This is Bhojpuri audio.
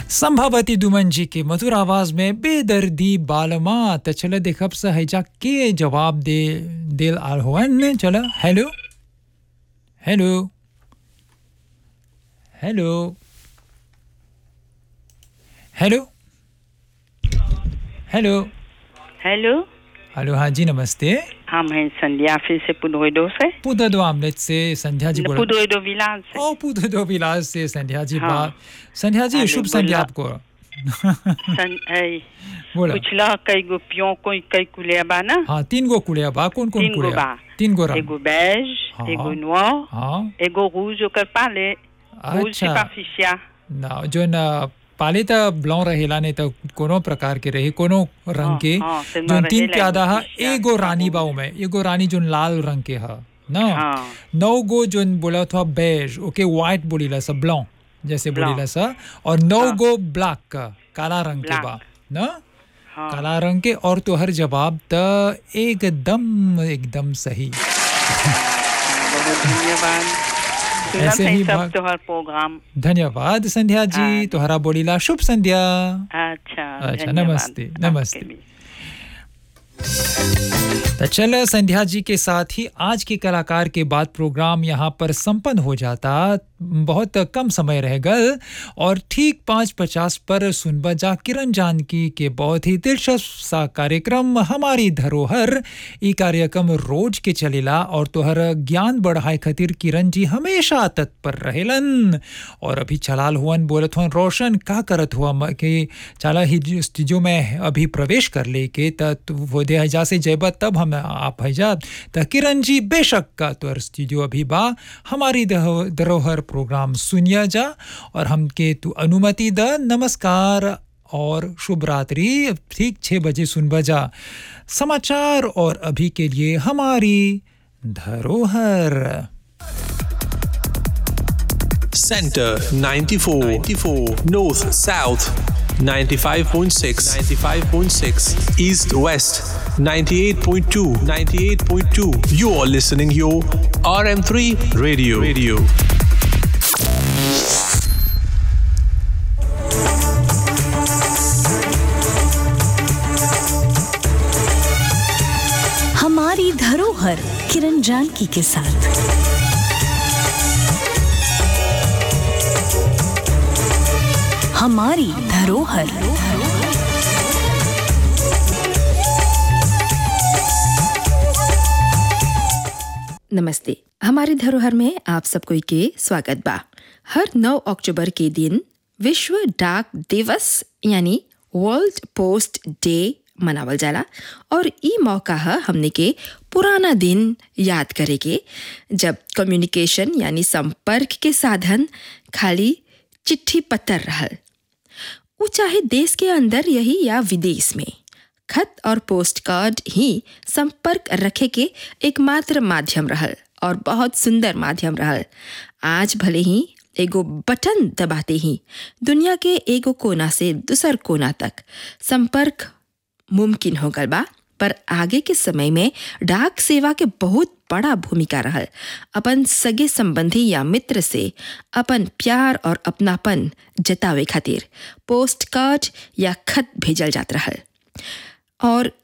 संभावती दुमन जी के मधुर आवाज में बेदर्दी बालमा त चल देखब स हैजा के जवाब दे दिल आल होवन चल hello hello hello hello hello hello hello हाँ जी नमस्ते हम हैं संध्या फिर से पुडोइडो से पुदो दो आमलेट से संध्या जी बोल पुडोइडो विलास से ओ पुदो दो विलास से संध्या जी हाँ। बात संध्या जी अरे शुभ संध्या बोला। आपको सन ऐ बोला पुछला कई गो पियो कोई कई कुलिया बा ना हाँ तीन गो कुड़िया बा कौन कौन तीन गो कुड़िया बा। तीन गो रंग एगो बेज हाँ। एगो नोर हाँ एगो रूज ओकर पाले रूज अच्छा सिपाफिशिया ना जो न पाले त ब्लॉ रहेला ने त कोनो प्रकार के रही कोनो रंग हाँ, के हाँ, से जोन न तीन रहेला के आधा हा एगो शिष्या, एगो रानी एगो- बाऊ में एगो रानी जोन लाल रंग के हा ना हाँ नौ गो जोन बोला था बेज ओके व्हाइट बोलीला सा ब्लॉ जैसे Blanc। बोलीला सा और नौ हाँ। गो ब्लैक का काला रंग के Black। बा ना हाँ काला रंग के और तो हर जवाब त एकदम एकदम सही बहुत धन्यवाद सुनत ऐसे है ही सब भाग- तोहर प्रोग्राम धन्यवाद संध्या जी हाँ। तोहरा बोलीला शुभ संध्या अच्छा अच्छा, धन्यवाद नमस्ते, आपके नमस्ते। भी। तो चल संध्या जी के साथ ही आज के कलाकार के बाद प्रोग्राम यहाँ पर संपन्न हो जाता बहुत कम समय रह गल और ठीक पाँच पचास पर सुनबा जा किरण जानकी के बहुत ही दिलचस्प सा कार्यक्रम हमारी धरोहर ई कार्यक्रम रोज के चलेला और तोहर ज्ञान बढ़ाए खातिर किरण जी हमेशा तत्पर रहेलन और अभी चलाल हुअन बोलत हुअन रोशन का करत हुआ म- कि चला ही जो स्टूडियो में अभी प्रवेश कर ले के त तू वो दे हजा से जयबा तब हम आप हैजा त किरण जी बेशक का तोहर स्टूडियो अभी बा हमारी दहो- धरोहर प्रोग्राम सुनिया जा और हमके तू अनुमति द नमस्कार और शुभ रात्रि ठीक छः बजे सुन बजा समाचार और अभी के लिए हमारी धरोहर Center 94, 94 North South 95.6 95.6 East West 98.2 98.2 You are listening your RM3 Radio Radio हमारी धरोहर किरण जानकी के साथ हमारी धरोहर नमस्ते हमारी धरोहर में आप सबको के स्वागत बा हर 9 अक्टूबर के दिन विश्व डाक दिवस यानी वर्ल्ड पोस्ट डे मनावल जाला और ई मौका है हमने के पुराना दिन याद करे के जब कम्युनिकेशन यानी संपर्क के साधन खाली चिट्ठी पत्र रहल वो चाहे देश के अंदर यही या विदेश में खत और पोस्ट कार्ड ही संपर्क रखे के एकमात्र माध्यम रहल और बहुत सुंदर माध्यम रहल आज भले ही एगो बटन दबाते ही दुनिया के एगो कोना से दूसर कोना तक संपर्क मुमकिन हो गल बा पर आगे के समय में डाक सेवा के बहुत बड़ा भूमिका रहल अपन सगे संबंधी या मित्र से अपन प्यार और अपनापन जतावे खातिर पोस्ट कार्ड या खत भेजल जात रहल और